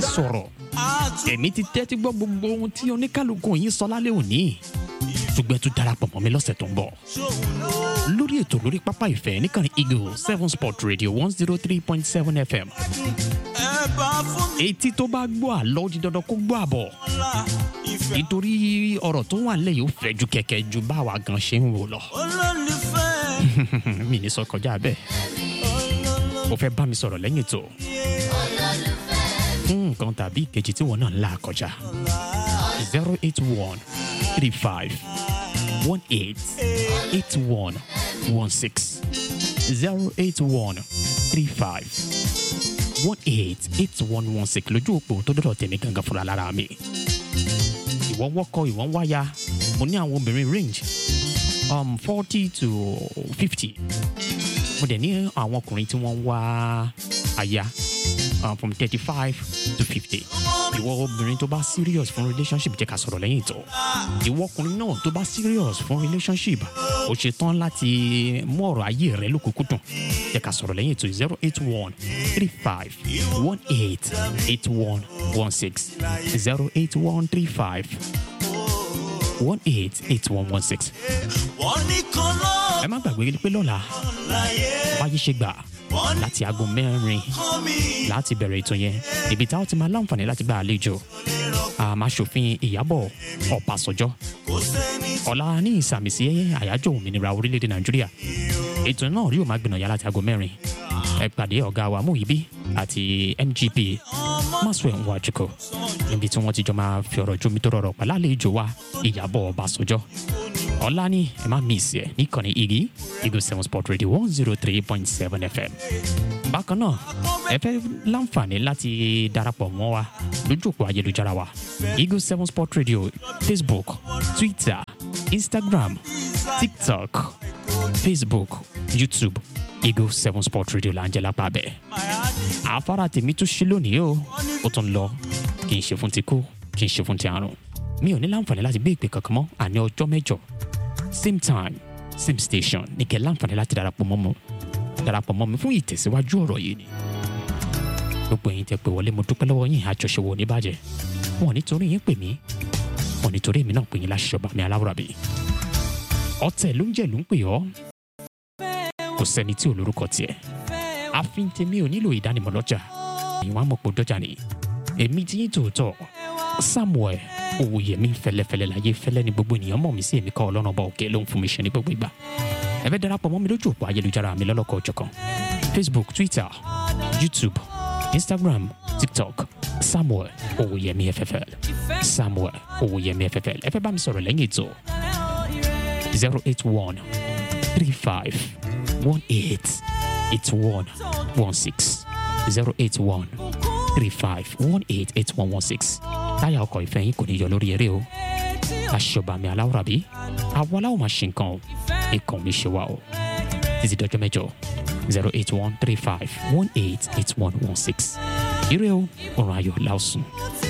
sọ̀rọ̀ èmi ti tẹ́tí gbọ́ gbogbo ohun tí oníkálukú yín sọ lálẹ́ òní ṣùgbọ́n ẹ tún darapọ̀ mọ́ mi lọ́sẹ̀ tó ń bọ̀ lórí ètò lórí pápá ìfẹ́ níkànnì eagle seven sport radio one zero three point seven fm etí tó bá gbọ́ àlọ́ di dandan kó gbọ́ àbọ̀ nítorí ọ̀rọ̀ tó wà lẹ́yìn ó fẹ́ ju kẹ̀kẹ́ ju báwa gan ṣe ń wò lọ mi ní sọ kọjá bẹ́ẹ̀ o fẹ́ bá mi sọ̀rọ̀ lẹ́yìn tó fún nǹkan tàbí ìkejì tí wọn náà ń là kọjá zero eight one three five one eight eight one one six zero eight one three five one eight eight one one six lójú òpó tó dọ̀dọ̀ tèmi gangan fúnra lára mi ìwọ wọ́kọ ìwọ ń wáyà mo ní àwọn obìnrin range um, forty to fifty mo dẹ̀ ní àwọn ọkùnrin tí wọ́n ń wá aya um, from thirty five to fifty ìwọ obìnrin tó bá serious fún relationship jẹ́ ká sọ̀rọ̀ lẹ́yìn ìtọ́ ìwọ ọkùnrin náà tó bá serious fún relationship ó ṣe tán láti mú ọ̀rọ̀ ayé rẹ lókùnkúndùn jẹ́ ká sọ̀rọ̀ lẹ́yìn ìtọ́ zero eight one three five one eight eight one one six zero eight one three five one eight eight one one six ẹ má gbàgbé pé lọ́la báyìí ṣe gbà láti aago mẹ́rin láti bẹ̀rẹ̀ ètò yẹn ibi táwọn ti máa láǹfààní láti gba àlejò àmàṣòfin ìyàbọ̀ ọ̀pàṣọjọ́ ọ̀la ní ìsàmìsí àyájọ́ òmìnira orílẹ̀-èdè nàìjíríà ètò náà rí òmà gbìnàyà láti aago mẹ́rin ẹ pàdé ọ̀gá wa Muyibi àti mgp Maxwell Nwachukwu níbi tí wọ́n ti jọ máa fi ọ̀rọ̀ jómi tó rọrọ̀ pẹ̀lú àlejò wa ìyàbọ̀ ọ̀pàṣọjọ́ ọ̀la ni ẹ má miss ẹ níkànnì igi eagle seven sport radio one zero three point seven fm bákan náà ẹ fẹ́ láǹfààní láti darapọ̀ mọ́ wa lójú òpó ayélujára wa eagle seven sport radio facebook twitter instagram tiktok facebook youtube eagle seven sport radio là ń jẹ́ lápá bẹ́ẹ̀ àfárá tèmi tún ṣe lónìí o ó tún lọ kì í ṣe fún ti kú kì í ṣe fún ti àrùn mi ò ní láǹfààní láti gbé ìpè kankan mọ́ àní ọjọ́ mẹ́jọ same time same station ní kẹ́ láǹfààní láti darapọ̀ mọ́ mi darapọ̀ mọ́ mi fún ìtẹ̀síwájú ọ̀rọ̀ yìí ni. gbogbo ẹ̀yin tẹ́ pé wọlé mo dúpẹ́ lọ́wọ́ yín àjọṣe wo ní bàjẹ́ wọn ò nítorí yín pè mí wọn ò nítorí èmi náà pè yín láṣìṣọ́ bá mi aláwòrán bí. ọ̀tẹ̀ ló ń jẹ́ ló ń pè ọ́ kò sẹ́ni tí ò lórúkọ tiẹ̀ àfin tèmi ò nílò ìdánimọ̀ lọ́jà ìwọ̀n àmọ̀pọ̀ dọ́jà ni èmi ti yín tòótọ́ Samuel Owóyẹmí fẹlẹfẹlẹ láyé fẹlẹ ni gbogbo ènìyàn mọ̀ mí sí èmi kọ́ ọlọ́run ọba òkè ló ń fún mi ṣe ní gbogbo ìgbà ẹ fẹ́ darapọ̀ mọ́ mi lójú òpó ayélujára mi lọ́lọ́kọ̀ ọ̀jọ̀kan Facebook Twitter YouTube Instagram TikTok Samuel Owóyẹmí FFL Samuel Owóyẹmí FFL ẹ fẹ́ bá mi sọ̀rọ̀ lẹ́yìn ètò zero eight one three five one eight eight one one six zero eight one three five one eight eight one one six táyà ọkọ̀ ìfẹ́ yín kò ní yọ lórí eré o aṣọba mi aláwòrán bí àwọn aláwọ̀ máa ṣe nǹkan o ikàn mi ṣe wá o títí dọjọ́ mẹ́jọ zero eight one three five one eight eight one one six ire o ọ̀run ayọ̀ láòsùn.